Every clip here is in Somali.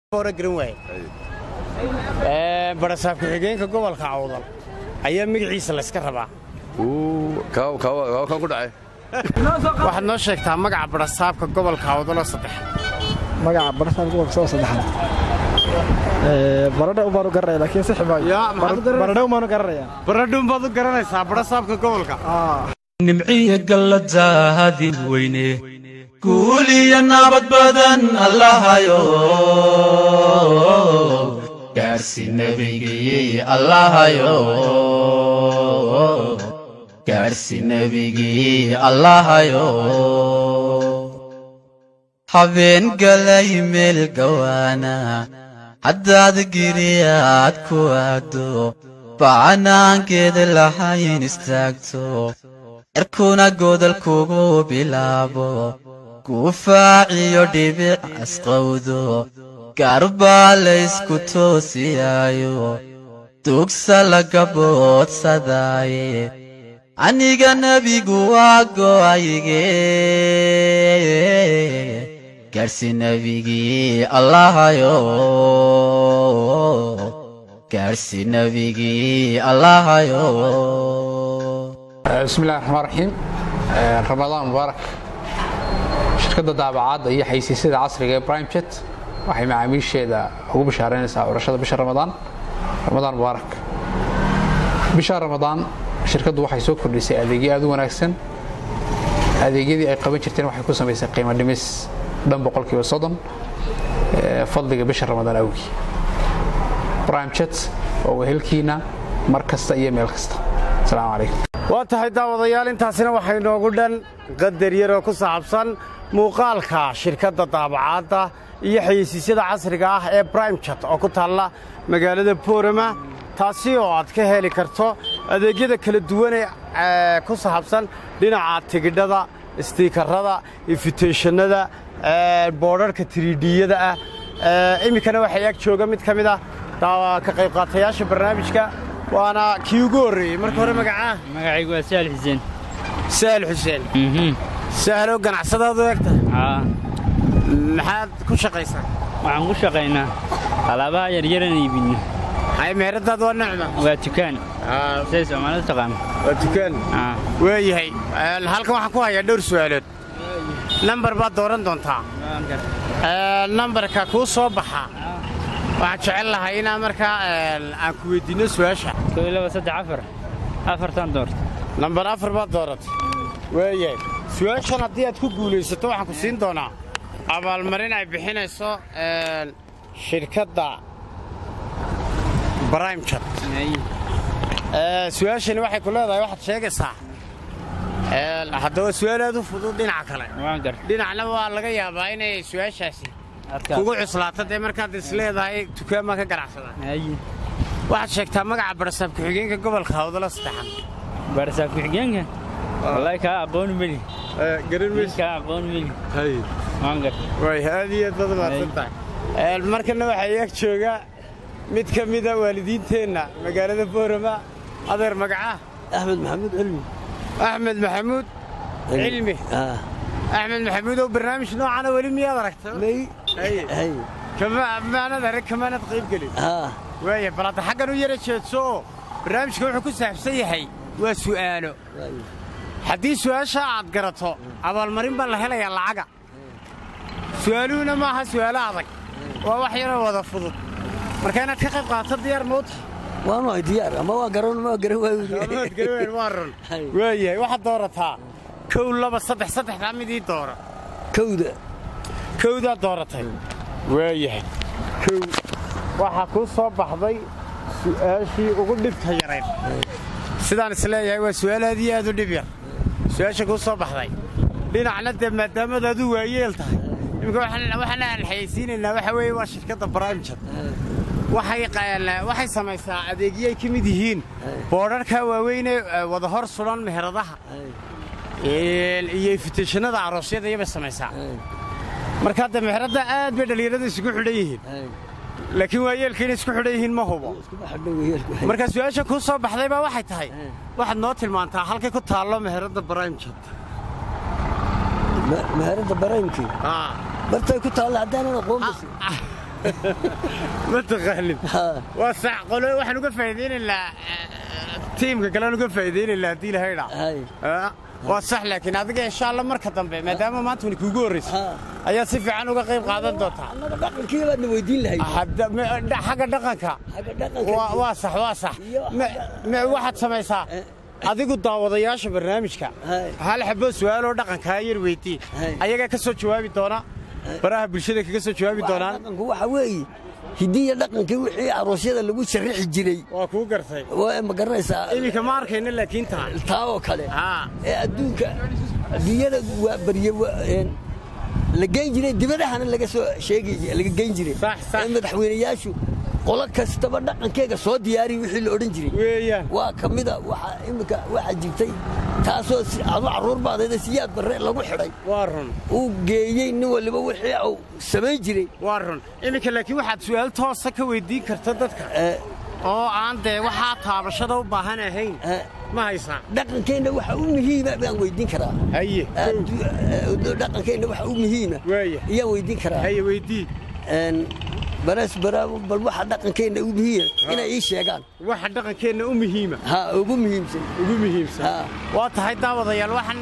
hore garan waaye barasaab ku-xigeenka gobolka cawdal ayaa magaciisa layska rabaa kan ku dhacay waxaad noo sheegtaa magaca barasaabka gobolka cawdal oo saddex magaca barasaabka gobolka soo saddexaad baradhe ubaanu garanaya laakiin sixi maayo Yaa, maxaad u garanaysaa? baradhe umaanu garanaya baradhuun baad u garanaysaa barasaabka gobolka nimciya galladaadin weyne guul iyo nabad badan allahayo gaarsi nebigii allahayo gaarsi nebigii allahayo habeen galay meel gawaana haddaad giriyaad ku aado bacanaankeeda lahayn istaagto cirkuna godol kugu bilaabo gufaaciyo dhibic asqowdo gaarbaa laysku toosiyaayo dugsa laga boodsadaaye aniga nebigu waa go'ayge gaarsi nebigii allahayo gaarsi nebigii allahayo bismillahi raxmaan raxiim ramadaan mubaarak shirkadda daabacaadda iyo xaysiisyada casriga ee brimejet waxay macaamiisheeda ugu bishaaraynaysaa curashada bisha ramadaan ramadaan mubaarak bisha ramadaan shirkaddu waxay soo kordhisay adeegyo aad u wanaagsan adeegyadii ay qaban jirteen waxay ku samaysay qiimo dhimis dhan boqolkiiba soddon ee fadliga bisha ramadaan awgii brimejet oo wehelkiina mar kasta iyo meel kasta asalaamu calaykum waa tahay daawadayaal intaasina waxay noogu dhan qadar yaroo ku saabsan muuqaalka shirkadda daabacaadda iyo xayeysiisyada casriga ah ee brimejat oo ku taalla magaalada boorama taasi oo aad ka heli karto adeegyada kala duwane ee ku saabsan dhinaca tigidhada istiikarada ifiteeshannada boodharhka tiriidhiyada ah iminkana waxay ag jooga mid ka mid ah daawa- ka qaybqaatayaasha barnaamijka waana kii ugu horreeyey marka hore magacaa magacaygu waa sahal xuseen sahal xuseen sahalow ganacsadaadu eegta aa maxaad ku shaqaysaa waxaan ku shaqaynaa alaabaha yaryaran iibinno hay meheradaadu waa nacma waa dukaan siday soomaalidu taqaano waa dukaan aa waayahay Een, halkan waxaan ku hayaa dhowr su'aalood nambar baad dooran doontaa Een, nambarka kuu soo baxa waxaan jecel lahay inaan markaa een, aan ku weydiinno su'aasha koo iyo laba saddex afar afartan doorta nambar afar baad dooratay waayahay su'aashan haddii aad ku guulaysato waxaan ku siin doonaa abaalmarin ay bixinayso een, shirkadda brimejat Ee, su-aashani waxay ku leedahay waxaad sheegaysaa Ee, haddaba su'aal aad u fudud dhinaca kale waan gar dhinacna waa laga yaabaa inay su-aashaasi adkaa kugu cuslaato dee markaad is leedahay dukaan baan ka ganacsada haye waxaad sheegtaa magaca barasaab ku-xigeenka gobolka hawdala saddexan barasaab ku-xigeenka wallaahi kaa aqooni meli garan nin kaa aqooni meli waan gar way aad iyo aad baad mahadsan tahay Ee, markana waxaa ag jooga mid ka mida waalidiinteenna magaalada boorama adeer magaca axmed maxamuud cilmi axmed maxamuud cilmi axmed maxamuud oo barnaamij noocana weli miyaad aragta may Haye. hay kama maanad arag kamaanad qayb gelin haa waaya bal hadda xaggan u yara jeedso oo barnaamijka wuxuu ku saabsan yahay waa su'aalo haddii su'aasha aad garato abaalmarin baa la helayaa lacaga su'aaluhuna maaha su'aalo adag waa wax yaroo wada fudud marka inaad ka qayb qaadato diyaar mawta waan wahay diyaar ama waa garan ma garan amaad garweyn waa run Hay. waayahay waxaad doorataa kow laba saddex saddexdaa midii doora kowda kowdaad dooratay waayahay kow waxaa kuu soo baxday su'aashii ugu dhibta yarayd sidaan isleeyahay waa su'aal aad iyo aad u dhib yar su'aasha kuu soo baxday dhinacna dee maadaamaad aad u waayeel tahay iminka waxaan waxaan aan xayeysiinaynaa waxa weeye waa shirkadda brimejat waxay qaa- waxay samaysaa adeegyo ay ka mid yihiin boodharka waaweyn ee eh, wada hor sulan meheradaha Een, iyo ifiteeshanada aroosyada iyabay samaysaa marka hadda meheradda aad bay dhallinyarada isugu xidhan yihiin laakiin waayeelka inay isku xidhan yihiin ma hubo marka su-aasha kuu soo baxday baa waxay tahay waxaad noo tilmaantaa halkay ku taallo meheradda brimejat meherada baraymkii bartay ku taalla haddaanan aqoon bas ma taqaanin Ha. waa sax qolo waxaan uga faa'iidaynaynaa tiimka kalean uga faa'iidaynaynaa haddii la haydhaa Hay. waa sax laakiin adiga insha alla marka dambe maadaama maanta wani kuugu horraysa Ha. ayaad si fiican uga qayb qaadan doontaa annaga dhaqankii baadna weydiin lahayd Hadda- me- dha- xagga dhaqanka xagga dhaqanka waa waa sax waa sax Iyo Me- me- waxaad samaysaa adigu daawadayaasha barnaamijka Hay. hal xabo su'aaloo dhaqankaa yar weydii Hay. ayagaa ka soo jawaabi doona baraha bulshada kaga soo jawaabi doonaan dhaqanku waxa weeye hidiya dhaqankii wixii aroosyada lagu sharixi jiray waa kuu gartay waa ma garanaysaa iminka ma arkayna laakiin taa taa oo kale haa ee adduunka adduunyada waa barye waa, een, la geyn jiray dibadahana laga soo sheegi laga geyn jiray Sax, sax. ee madaxweynayaashu qolo kastaba dhaqankeega soo diyaariya wixii la odhan jiray weeyaan waa ka mida waxa imika waxaa jirtay taasoo si adu carruur baadayda siyaad barre lagu xidhay waa run uu geeyey nin waliba wixii uu samayn jiray waa run iminka laakiin waxaad su'aal toosa ka weydiin karta dadka ee, oo aan dee waxaa taabashada u baahan ahayn ee, ma haysaa dhaqankeenna waxa u muhiima baan weydiin karaa haye Addu- ee, dhaqankeenna waxa u muhiima Waaya. ayaan weydiin karaa haye weydii Een, baras bara bal waxa dhaqankeenna u muhiima inay ii sheegaan waxa dhaqankeenna u muhiima ha ugu muhiimsan ugu muhiimsan Ha. waa tahay daawadayaal waxaan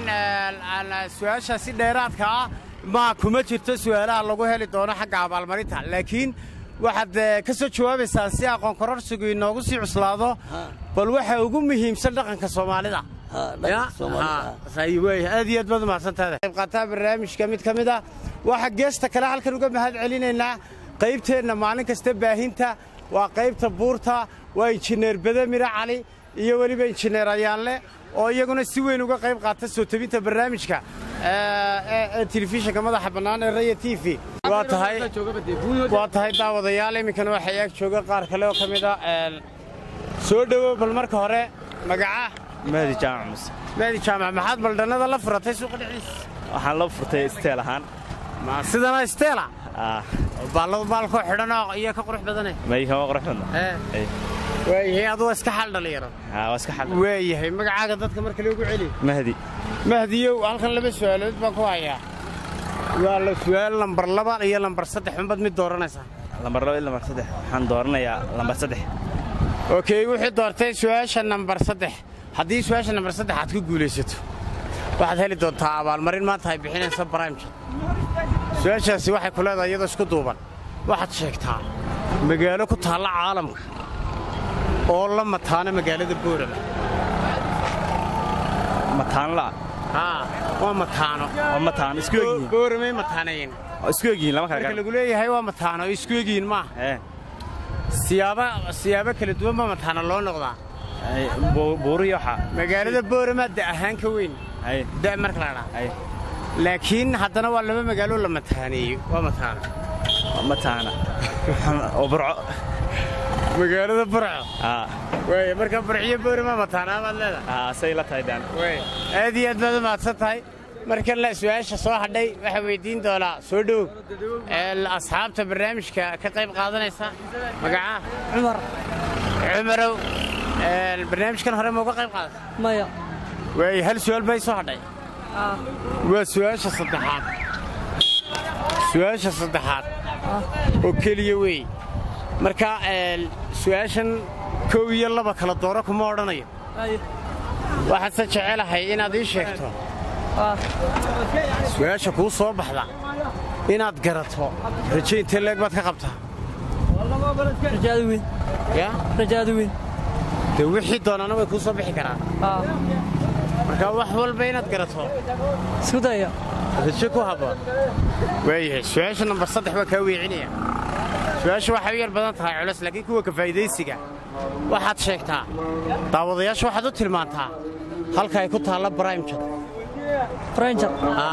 su-aashaasi dheeraadka ah ma kuma jirto su'aalaha lagu heli doono xagga abaalmarinta laakiin waxaad eh, ka soo jawaabaysaa si aqoon kororsigu inoogu sii cuslaado bal waxa ugu muhiimsan dhaqanka soomaalida Ha, dhaqanka Ya? Soomaalida, Ha, sahi weeye. aad iyo aad baad umahadsantahay qayb qaataa barnaamijka mid ka mid ah waxaa geesta kale halkan uga mahad celinaynaa qaybteenna maalin kasta baahinta waa qaybta buurta waa injineer badamire cali iyo weliba injineer ayaanle oo iyaguna si weyn uga qayb qaata soo tebinta barnaamijka ee- ee ee telefishinka madaxa bannaan ee raya t v waa tahay waa tahay daawadayaal iminkana waxaa ag jooga qaar kale oo ka mid ah een, soo dhowow bal marka hore magaca mahdi jaamac muse maadi jaamac maxaad baldhannada la furatay suuqa dhexdiisa waxaan loo furtay isteel ahaan ma sidana steela Ah, baalladu baalkoo xidhan oo iyo ka qurux badane may kama qurux badna ee Ay, waayahay adugu iska xal dhalinyaro haa, waa iska xal waayahay magacaaga dadka marka loogu celi mahdi mahdiyow halkan laba su'aalood baan ku hayaa waa la su'aal lambar laba iyo lambar saddex unbad mid dooranaysaa lambar laba iyo lambar saddex waxaan dooranayaa lambar saddex okey wuxuu doortay su'aasha nambar saddex haddii su'aasha nambar saddex aad ku guulaysato waxaad heli doontaa abaalmarin maanta ay bixinaysa baraimja su-aashaasi waxay ku leedahay iyadoo isku duuban waxaad sheegtaa magaalo ku taalla caalamka oo la mataana magaalada boorama mataan la haa waa mataano oo mataan isku egyihiin booramay mataanayn oo isku egyihiin lama kala marka garan lagu leeyahay waa mataano oo isku egyihiin maaha ee siyaaba siyaabo kala duwan baa mataano loo noqdaa ay, bu- buuriyo waxa magaalada boorama da ahaan ka weyn ay da marka la dhaa ay laakiin haddana waa laba magaalo la mataaneeyo waa mataano mataana oo burco magaalada burco haa waaya marka burciyo boorama mataanaa baad leedahay haa say la tahay daan waaya aad iyo aad baad u mahadsan tahay markan la su-aasha soo hadhay waxaa weydiin doonaa soo dhow ee asxaabta barnaamijka ka qayb qaadanaysa magacaa cumar cumarow ee, barnaamijkan hore ma uga qayb qaadata maya waaya hal su-aal bay soo hadhay waa su-aasha saddexaad su-aasha saddexaad oo keliya wey marka ee, su-aashan kow iyo laba kala dooro kuma odhanayo waxaadse jecelahay inaad ii sheegto su-aasha kuu soo baxda inaad garato raje intee leeg baad ka qabtaa rajaada weyn ya rajaada weyn dee wixii doonana way kuu soo bixi karaan marka wax walba inaad garato isku daya rajo ku habboon waayahay su-aasha nambar saddex baa kaa weecinaya su-aasha waxay u yar badan tahay culas laakiin kuwa ka faa'idaysiga waxaad sheegtaa daawadayaasha waxaad u tilmaantaa halka ay ku taalla brimjad ranger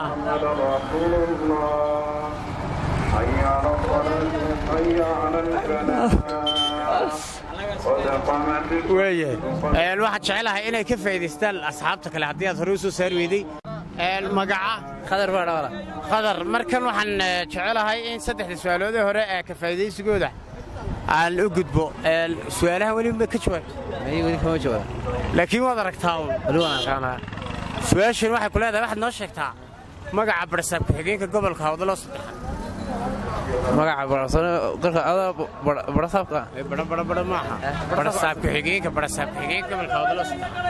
waayahay Een, waxaad jecelahay inay ka faa'idaystaan asxaabta kale haddii aad hore u soo saari weyday Een, magaca khadar baa dhawala qadar markan waxaan eh, jecelahay in saddexda su'aaloodee hore ee ka faa'idaysigooda aan u gudbo Een, su'aalaha weli ma ka jawaabto may weli kama jawaab laakiin waad aragtaa uun weli waan arkaanaa su-aashan waxay ku leedahay waxaad noo sheegtaa magaca barsaab ku-xigeenka gobolka hawdaloo saddexaad magaca barasano qarka adaa barasaabka badho badho badho maaha badhasaab ku-xigeenka badhasaab ku-xigeenka gobolka awdalo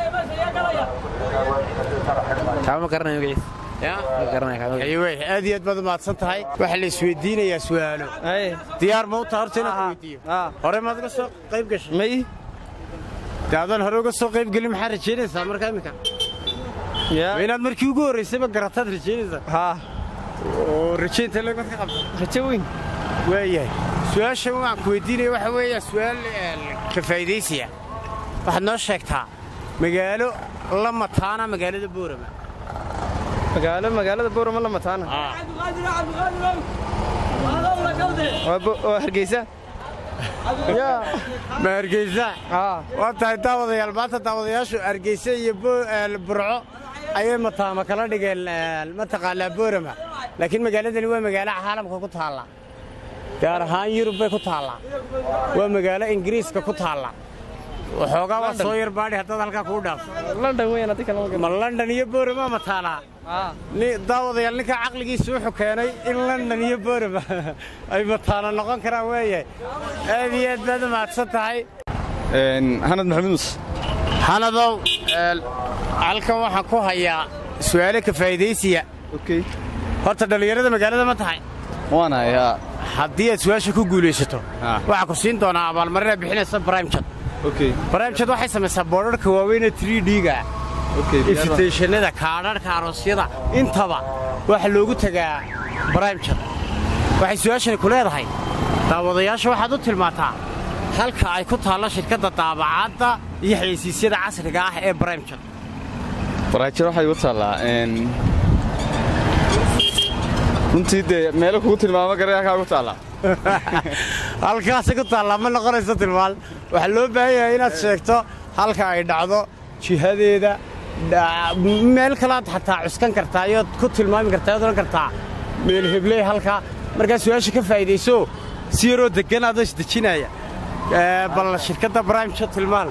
kaama garanaya magaciisa ya ma garanaya kaama aywe aad iyo aad baad umahadsan tahay waxaa la isweydiinayaa su'aalo diyaar ma u taha horta inaan ku weydiiyo hore maad uga soo qayb gashay may dee adaan hore uga soo qayb gelin maxaa rajaynaysaa marka iminka ma inaad markii ugu horraysayba garataad rajaynaysaa haa oo rajaynta lagad ka qabta rajo weyn waayahay su-aasha waan ku weydiinaya waxa weeya su'aal ka faa'iidaysiya waxaad noo sheegtaa magaalo la mataana magaalada boorama magaalo magaalada boorama la mataana waa bo- waa hargeysa ma hargeysa haa waa tahay daawadayaal maanta daawadayaashu hargeysa iyo Bo- eh, burco ayay mataama kala dhigeen eh, mataqaanaa boorama laakiin magaaladani waa magaalo caalamka ku taalla gaar ahaan yurub bay ku taallaa waa magaalo ingiriiska ku taalla waxoogaa waa soo yar baadhi haddaad halkaa kuu dhaafo london weyn haddii kale ma garan ma london iyo boorama mataanaa haa Ni- daawadayaal ninkaa caqligiisa wuxuu keenay in london iyo boorama ay mataana noqon karaan weeyahay aad iyo aad baad u mahadsan tahay hanad maxamed muuse xanadow halkan waxaan ku hayaa su'aalo ka faa'iidaysiya okay horta dhallinyarada magaalada ma tahay waan hayaa haddii aad su'aasha ku guulaysato Ah. waxaa ku siin doonaa abaalmarina bixinaysa brimejad okay brimejad waxay samaysaa boodharka waaweyn ee 3d-ga okay ifiteeshanada kaadharhka aroosyada intaba waxa loogu tegaa brimejad waxay su'aashani ku leedahay daawadayaasha waxaad u tilmaantaa halka ay ku taallo shirkadda daabacaadda iyo xayeysiisyada casriga ah ee brimejad baraajir waxay igu taallaa een runtii dee meelo kugu tilmaamo garay halkaa ugu taallaa halkaasi ku taallaa ma noqonayso tilmaan waxaa loo baahan yahay inaad sheegto halka ay dhacdo jihadeeda dha- meel kalaad xataa cuskan kartaa iyood ku tilmaami kartaa iyood odhan kartaa meel hebley halkaa markaa su-aasha ka faa'iidayso si yaroo deggan adoo isdejinaya Ee, bal shirkadda brimjo tilmaan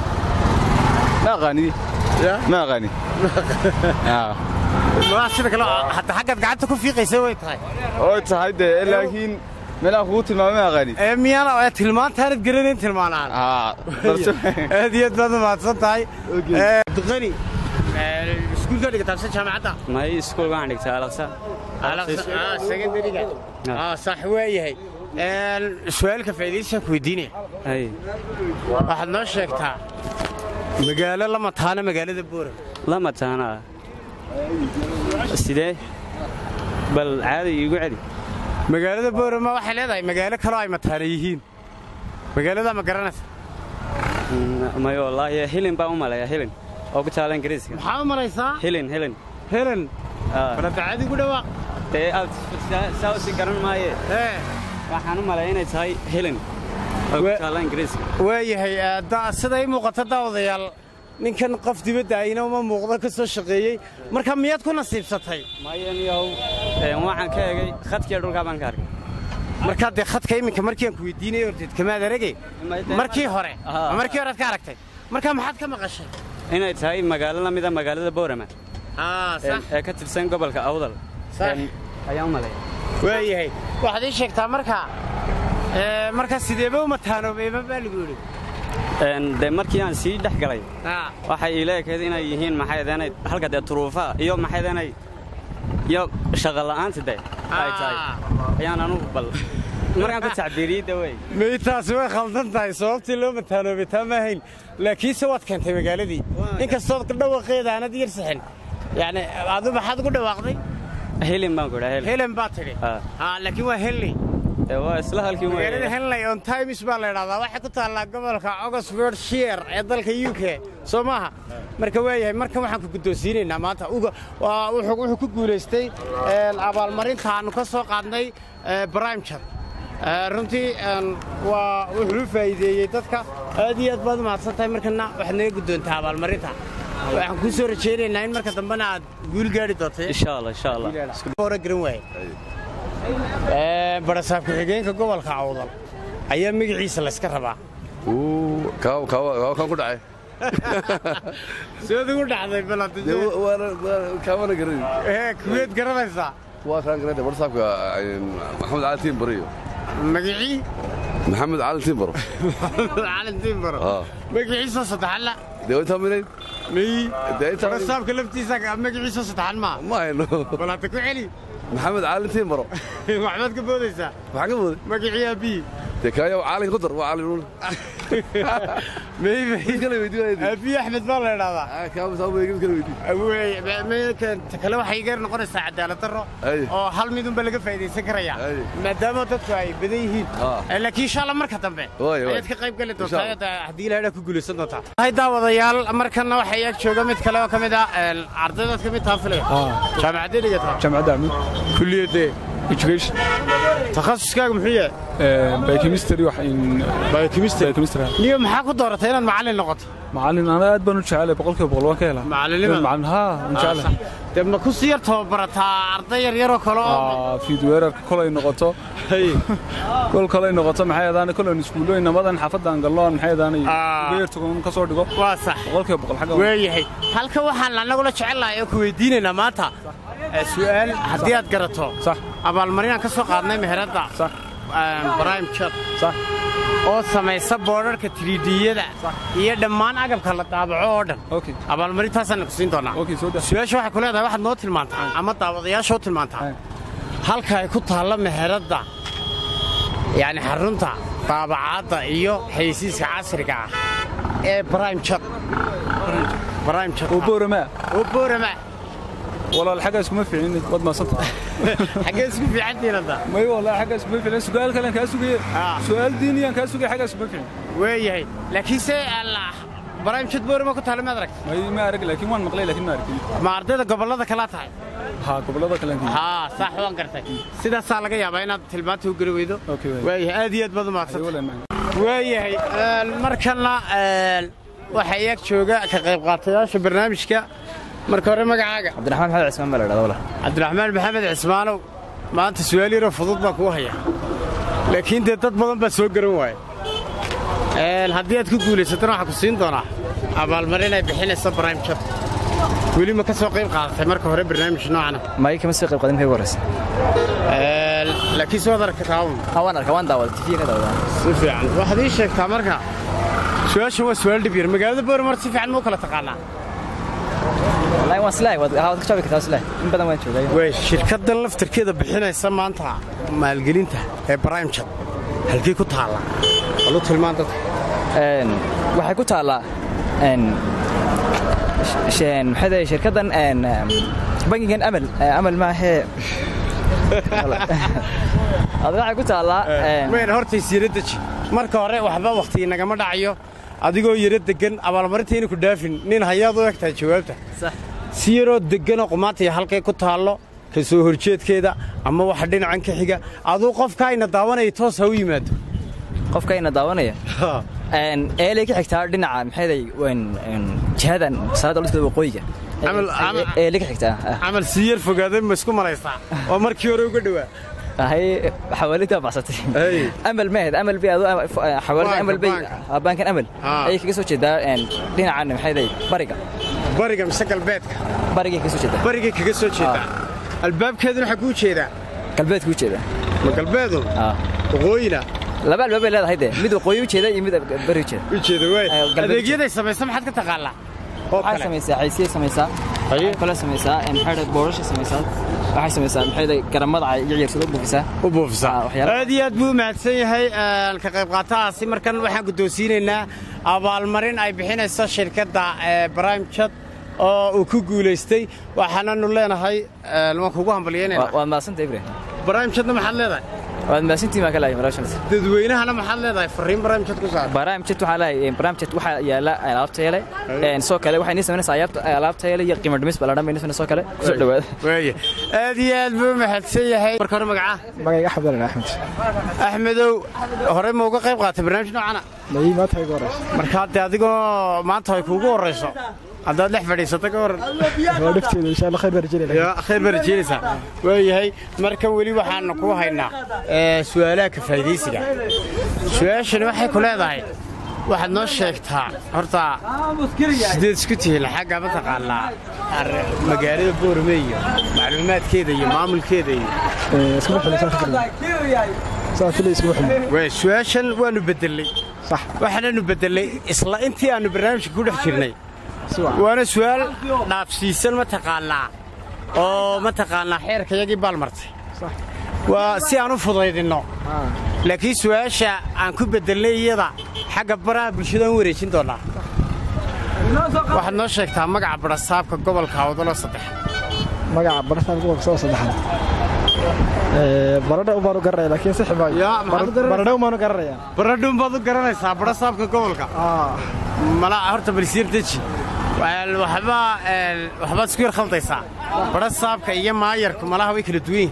ma aqaani ma aqaani Aa. waa sida kale hadda xaggaad gacanta ku fiiqaysa way tahay oo tahay dee laakiin meelaha kugu tilmaamo ma aqaani ee miyaana ee tilmaantaanad garanayn tilmaanaan aa balse aad iyo aad baad u mahadsan tahay Ee, abdiqani ee, iskuulka dhigataabsan jaamacadda may iskuul baan dhigtaa alaqsa secondariga sax waayahay su-aalka faa'iidaysan ku weydiinaya hay waxaad noo sheegtaa magaalo la mataana magaalada boora la mataana sidee bal caadi iigu celi magaalada boorama waxay leedahay magaalo kaloo ay mataana yihiin magaaladaa ma garanaysa Mm, may wallaahi hilin baan u maleeyaa hilin oo ku taala ingiriiska maxaa u malaysaa hilin hilin helen Ah, balada caadi gu dhawaaq dee aad saa- saa usi garan maaye ee waxaan u maleeya inay tahay hilin oo ku We- taala ingiriiska waayahay ee, da- sida ii muuqata daawadayaal ninkan qof dibadda ayna uma muuqdo ka soo shaqeeyey marka miyaad ku nasiibsatay mayan yahow ee, waxaan ka egay khadkiiyo dhulkaa baan ka arkay markaa dee khadka iminka markii aan ku weydiinay horteed kamaad aragay markii hore Aha. markii hore aad ka aragtay marka maxaad ka maqashay inay tahay magaalo la mida magaalada boorama aa ee ee ka tirsan gobolka awdal Sax. Een, ayaan u maleeya waayahay waxaad ii sheegtaa marka ee, marka sideeba u mataanoobeeba baa lagu yidhi Een, dee markii aan sii dhex galay Aa, waxay ila ekayd inay yihiin maxay deenay halka dee turuufa iyo maxay deenay iyo shaqo la'aanta dee ay tahay Ah. ayaan anugu bal markaan ku tacbiiriyey de wey meytaasi way khaldan tahay sababtii loo mataanoobay taa ma ahayn laakiinse waad keentay magaaladii inkastood dhawaqeeda aanad yar sixin yacni adu maxaad ugu dhawaaqday hilin baan ku idhaa hilin helen baa tidhi Ah. aa laakiin waa henley dee waa isla halkii magaalada weeye henley on times baa la idhahdaa waxay ku taallaa gobolka oxford shire ee dalka u k soo maaha marka waayahay markan waxaan ku guddoonsiinaynaa maanta uga waa- wuxuu wuxuu ku guulaystay een, abaalmarinta aanu ka soo qaadnay brimejad runtii een, waa wuxuu u faa'iideeyey dadka aad iyo aad baad u mahadsan tahay markana waxaad naga guddoontaa abaalmarinta waxaan kuu soo rajaynaynaa in marka dambena aad guul gaari doonto insha allah insha allah hore garan waaye Ee, barasaab ku-xigeenka gobolka awdal ayaa magaciisa layska rabaa kan ku dhacay seed ugu dhacday balad kaamana garan ee kuweed garanaysaa waa kaan garade barsaabka maxamed cali tiimbaro magicii maxamed cali tiimbaro calin timbaro Ah. magaciisa saddexan la dee intaa minayd miyi dee intaa barsaabka laftiisa magaciisa saddexan maa ma hayno bal hadda ku celi maxamed cali tiimbaro waxbaad ka boodaysaa maxaa ka mooday magicii aabbihi dee kaayo caalin ku dar waa caalin uun kala weydiin aabbihi axmed baa la idhahdaa kaamasaamegin kala weydiin ta kale waxay geer noqonaysaa cadaalad darro Ay. oo hal midunba laga faa'idaysan karaya Ay. maadaama dadku ay badan yihiin Ah. Eh, laakiin insha alla marka dambe Waay, waay. ayaad ka qayb geli Insha doontaa Allah. ayaad, haddii ilaahna ku guulaysan doontaa hay daawadayaal markanna waxaa iyaag jooga mid kale oo ka mid ah eh, ardaydaad ka mid taha filaya jaamacaddee dhigataa jaamacadda amid kulliyadee education takhasuskaaga muxuu yahay biochemistry wax in biochemistry biochemistry niyo maxaa ku dooratay inaad macallin noqoto macallin ana aad baan u jecelahay boqolkiiba boqol waan ka helaa Macallinimada? macallin haa waan jecelahay dee ma ku sii yar tababarataa arday yar yaroo kale oo Aa, fiidweerarka kolay noqoto kol kolay noqoto maxay adaana kolay iskuulooyin namadan xaafadaan galnoon maxay adaana Ah. uga yartugan ka soo dhigo waa sax boqolkiiba boqol xagga waayahay halka waxaan annagula jecelnahay oo ku weydiinaynaa maanta eh, su'aal haddii aad garato sax abaalmarinaan ka soo qaadnay meheradda sax brime chat sax oo samaysa boodharka tiriidiyada iyo dhammaan agabka la daabaco oo dhan okay abaalmarintaasaan ku siin doonaa okay soo daa su-aasha waxay ku leedahay waxaad noo tilmaantaa ama daawadayaasha u tilmaantaa Ay. halka ay ku taalla meheradda yacni xarunta daabacaadda iyo xayeysiiska casriga ah ee brime chat brime chat oo boorama oo boorama walaal xagga iskuma fiicin wad maasanta xaggee isku fiicantiin hadda may walaal xagga iskuma fiicin su'aal kale kaa sugaya Ah. su'aal diiniyaan kaa sugaya xagga iskuma fiicin weeyahay laakiin se allah brime chat boorama ku taalla maad aragta may ma arag laakiin waan maqlay laakiin ma arkin ma ardayda gobollada kalaa tahay haa gobollada kale aan haa saax waan gartay sidaasaa laga yaabaa inaad tilmaanta u geli weydo Okay, waay. waayahay aad iyo aad baad umahadsan walaal ma waayahay een, markana een, waxaa iyaag jooga ka qayb qaatayaasha barnaamijka marka hore magacaaga cabdiraxmaan maxamed cismaan baa la dhahdaa walaal cabdiraxmaan maxamed cismaanow maanta su'aal yaroo fudud baa kuu haya laakiin dee dad badan baa soo garan waaya Een, haddii aad ku guulaysatana waxaa ku siin doonaa abaalmarin ay bixinaysa brime chat weli ma ka soo qayb qaadatay marka hore barnaamij noocana may kama soo qayb qaadan maxay horeysa Een, laakiin si waad arkataa un ha waan arkaa waan daawada tv ka daawada si fiican waxaad ii sheegtaa marka su-aashan waa su-aal dhib yar magaalada boormar si fiican ma u kala taqaanaa wallahi waan islaahay waad ha waad ka jawaabi kartaa islaahay in badan waan joogay way shirkaddan laftarkeeda bixinaysa maanta maalgelinta ee brime chat halkii ku taalla walu tilmaan dadka een waxay ku taallaa een sheen maxay tahay shirkaddan een bangigan amal eh, amal maahee adiga waxay ku taallaa een wayna hortays yara deji marka hore waxba wakhti nagama dhacayo adigoo yara degan abaalmarintayna ku dhaafin nin hayaad u egtahay jawaabta sax si yaroo deganoo qumaantaya halkay ku taallo ka soo horjeedkeeda ama waxa dhinacan ka xiga aduu qofka ayna daawanaya toos ha u yimaado qofkayna daawanaya een eelay ka xigtaa dhinaca maxay tahay een een jihadan salaada dhulka waqooyiga Camal- camal- eelay ka xigtaa ah. camal si yar fogaaday ma isku malaysaa oo markii hore uga dhowaa هاي حواليتها بعصتي أي. امل ماهد امل بي حوالي بانك- امل بي بانك. بانكن امل آه. اي كيسو جدا ان دينا عن maxay day bariga bariga mise galbeedka bariga kiisu jeeda barigay kaga soo jeedaa albaabkeeduna waxaa kuu jeedaa galbeed ku jeeda ma galbeedu ah waqooyina laba albaab ay leedahay de mid waqooyi u jeeda iyo mid bari u jeeda u jeeda waay Ay, galbeed adeegyaday samaysa maxaad ka taqaanaa oo waxay kale samaysaa xaysiye samaysaa Haye. kala samaysaa in maxay day boorasha samaysaa waxay samaysaa maxay day garamada ay yaryar u buufisaa u buufisaa Ah, waxyaalo- aad iyo aad buu u mahadsan yahay een, ka qayb qaatahaasi markan waxaan guddoonsiinaynaa abaalmarin ay bixinayso shirkadda ee brime chat oo uu ku guulaystay waxaananu leenahay een, waan kugu hambalyeynayna waa maasanta ibrahim brime chatna maxaad leedahay waa maasantii ma kala marashan dadweynahana maxaad leedahay fariin brime chat ku saar barnaamijyada waxaa leeyahay barnaamijyada waxaa yaala alaabta yeelay een soo kale waxay nisameynaysaa alaabta alaabta yeelay iyo qiimo dhimis baa la dhamaynaysana soo kale kusoo dhawaada waaya aad iyo aad buu u mahadsan yahay marka hore magaca magayga axmed alan axmed axmedow hore ma uga qayb qaatay barnaamij noocana mayi maanta igu horeysa marka hadde adigoo maanta ay kuugu horrayso haddaad dhex fadhiisato ka waran waa dhifteeda insha allah khayr baan rajeynaya ya khayr baa rajeynaysaa waayahay markan weli waxaanu ku haynaa ee, su'aalaha ka faa'idaysiga su-aashani waxay ku leedahay waxaad noo sheegtaa horta sideed isku tihiin xagga mataqaanaa ar- magaalada boorame iyo macluumaadkeeda iyo maamulkeeda iyo iskuma xilin saa fikir saa filay iskuma xilin Wey, su-aashan waanu bedelay sax waxaananu bedelay isla intii aanu barnaamijka ku dhex jirnay waana su-aal dhaafsiisan mataqaanaa oo mataqaanaa xeerkayagii baalmartay waa si aan u fudaydinno laakiin su-aasha aan ku bedelnay iyada xagga baraha bulshada aan u wareejin doonnaa waxaad noo sheegtaa magaca barasaabka gobolka awdalo saddex magaca barasaab gobolka soo saddexan baradha u baan u garanaya laakiin sixi maayo baradha u baan u garanaya baradhuun baad u garanaysaa barasaabka gobolka mala horta balsiir deji Wel, waxba een, waxbaad isku yar khaldaysaa barasaabka iyo maayarku malaha way kala duwan yihiin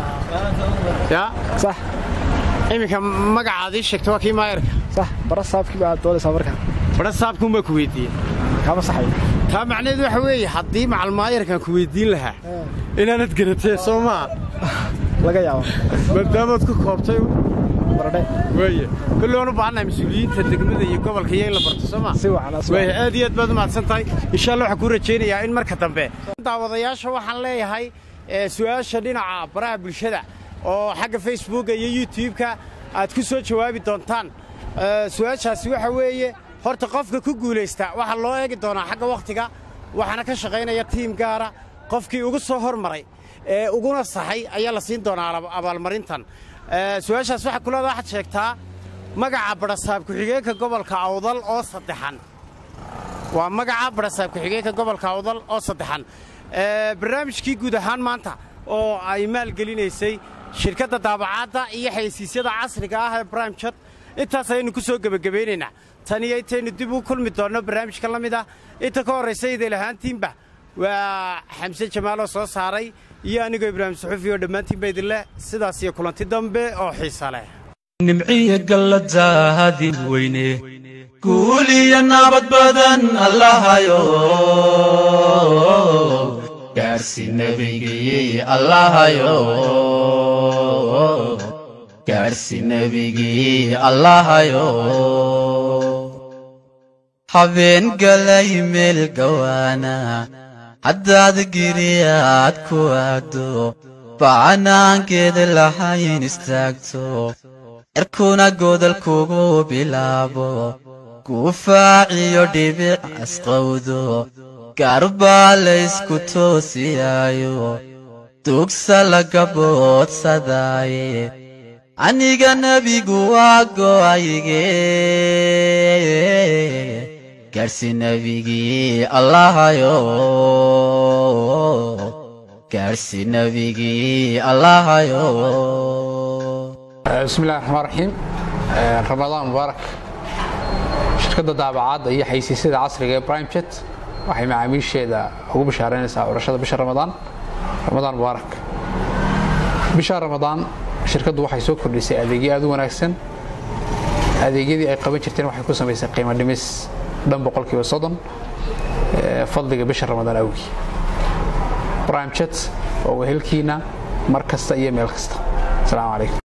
ya sax iminka magacaad ii sheegta waa kii maayarka sax barasaabkii baa doonaysaa markaa barasaabkuunbaa ku weydiiyey kama saxayo taa macnaheedu waxa weeye haddii macal maayarkaan ku weydiin lahaa inaanad garatee soo maa laga yaabo maadaamaad ku koobtay baradhe weeye kulli waan u baahannahay mas-uuliyiinta degmada iyo gobolka iyo in la barto soo maa si wacan si weeye aad iyo aad baad u mahadsan tahay insha allah waxaan kuu rajaynayaa in marka dambe daawadayaasha waxaan leeyahay ee, su'aasha dhinaca baraha bulshada oo xagga facebooka iyo youtube-ka aad ku soo jawaabi doontaan Ee, su-aashaasi waxa weeye horta qofka ku guulaysta waxaa loo eegi doonaa xagga wakhtiga waxaana ka shaqaynaya tiim gaara qofkii ugu soo hormaray ee uguna saxay ayaa la siin doonaa aba- abaalmarintan Ee, su-aashaas waxaa kuleeda waxaad sheegtaa magaca barasaab ku-xigeenka gobolka awdal oo saddexan waa magaca barasaab ku-xigeenka gobolka awdal oo saddexan Ee, barnaamijkii guud ahaan maanta oo ay maalgelinaysay shirkadda daabacaadda iyo xayeysiisyada casriga ah ee brime chat intaas ayaynu ku soo gebagabaynaynaa tan iyo intaynu dib u kulmi doonno barnaamijka la mid ah inta ka horraysa idil ahaantiinba waa xamse jamaaloo soo saaray iyo anigoo ibraahim suxuufi oo dhammaantiinba idinleh sidaas iyo kulanti dambe oo xiisa leh nimciya galladaadin weyne guul iyo nabad badan allahayo gaarsi nebigii allahayo gaarsi nebigii allahayo habeen galay meel gawaana haddaad giriyaad ku aado bacanaankeeda lahayn istaagto cirkuna godol kugu bilaabo guufaaciyo dhibic asqowdo gaarbaa laysku toosiyaayo dugsa laga boodsadaaye aniga nebigu waa go'ayge gaarsi nebigii allahayo gaarsi nebigii allahayo بسم الله الرحمن الرحيم آه، رمضان مبارك shirkadda daabacaadda iyo xaysiisyada casriga ee prime jet waxay macaamiisheeda ugu bishaareynaysaa curashada bisha ramadaan ramadaan mubaarak bisha ramadaan shirkaddu waxay soo kordhisay adeegyo aad u wanaagsan adeegyadii ay qaban jirteen waxay ku samaysay qiimo dhimis dhan boqolkiiba soddon ee, fadliga bisha ramadaan awgii prime jet oo wehelkiina mar kasta iyo meel kasta asalaamu calaykum